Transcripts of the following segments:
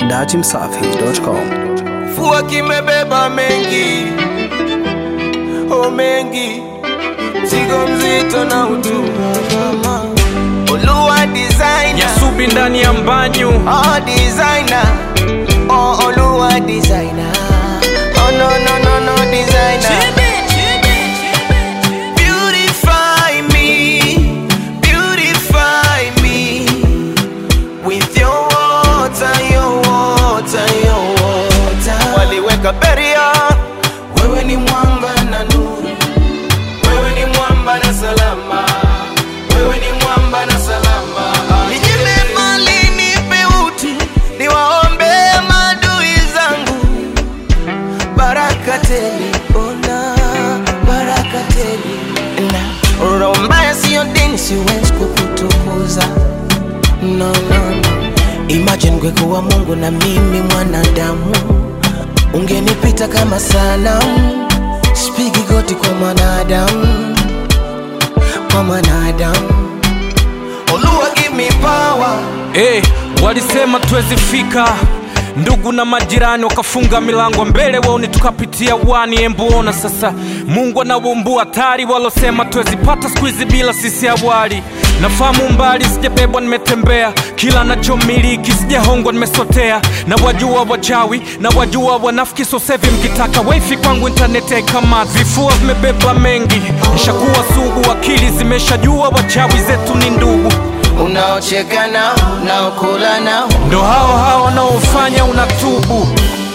datimsafi.com. Fua kimebeba mengi, o mengi, mzigo mzito na utuma. Olua designer, Nyasubi ndani ya mbanyu oh designer, oh Olua designer, oh no no no no designer. Beautify me, beautify me with your water, your water, your water. Waliweka beria, wewe ni mwamba na nuru, wewe ni mwamba na salama, wewe ni mwamba na salama. Ninyime mali, nipe utu, niwaombe maadui zangu baraka tele, ona baraka tele. Na roho mbaya siyo dini, siwezi kukutukuza no, no, no. Imagine kwekuwa Mungu na mimi mwanadamu, ungenipita kama sanamu. Spigi goti kwa mwanadamu, kwa mwanadamu. Oluwa give me power hey, walisema tuwezi fika ndugu na majirani wakafunga milango mbele waoni tukapitia wani embuona sasa mungu anaumbua hatari walosema tuwezipata siku hizi bila sisi awali nafahamu mbali sijabebwa nimetembea kila nachomiliki sijahongwa nimesotea na wajua wachawi na wajua wanafiki sosevi mkitaka wifi kwangu intaneti haikama vifua vimebeba mengi nishakuwa sugu akili zimeshajua wachawi zetu ni ndugu unaocheka nao, unaokula nao ndo hao hao wanaofanya unatubu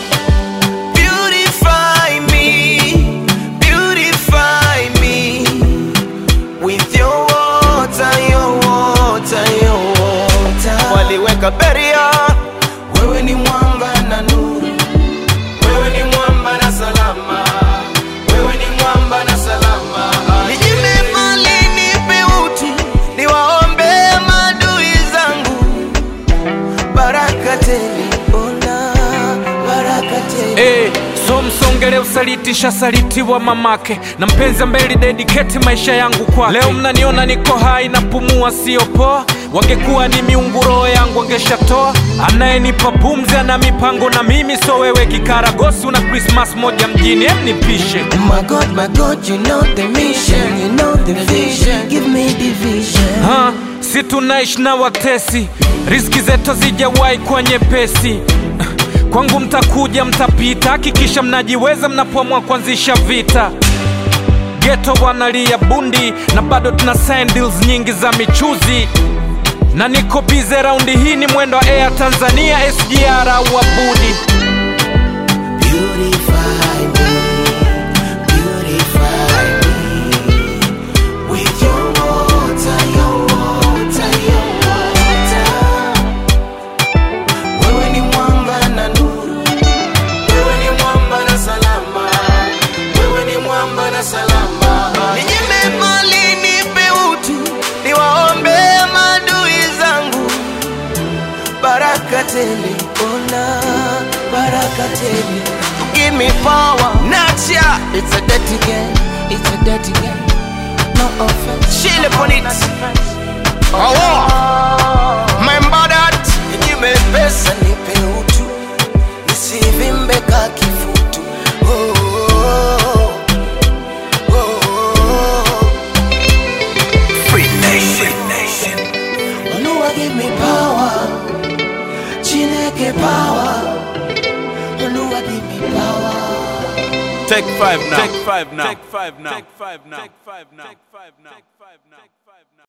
Beautify me, beautify me with your water, your water, your water. Waliweka beria, wewe ni mwamba na nuru, wewe ni mwamba na salama, wewe ni mwamba na salama. Ninyime mali, nipe utu, niwaombe maadui zangu baraka tele, ona baraka tele. hey, so msongele usaliti shasalitiwa mamake na mpenzi ambaye lidediketi maisha yangu kwa leo mnaniona niko hai napumua sio poa wangekuwa ni miungu roho yangu wangeshatoa anayenipa pumzi ana mipango na mimi so wewe kikaragosi una krismas moja mjini em nipishe My God, my God, you know the mission, you know the vision. Give me the vision. ha, si tunaishi na watesi riski zetu hazijawahi kuwa nyepesi kwangu mtakuja mtapita hakikisha mnajiweza mnapoamua kuanzisha vita geto wanalia bundi na bado tuna sign deals nyingi za michuzi na niko bize raundi hii ni mwendo wa air tanzania sgr au abudi Beautify me, beautify me with your water, your water, your water. Wewe ni mwamba na nuru, wewe ni mwamba na salama, wewe ni mwamba na salama. Ninyime mali, nipe utu, niwaombe maadui zangu baraka tele, ona baraka tele. Give me power, nacha. It's a dirty game, it's a dirty game. No offense. Chill upon it. Oh, remember that. Give me pesa, nipe utu, nisivimbe ka kifutu. Oh, oh, oh, oh. Free nation. Oluwa give me power, Chineke power. Oluwa give me power. Take five now. Take five now. Take five now. Take five now. Take five now. Take five now. Take five now.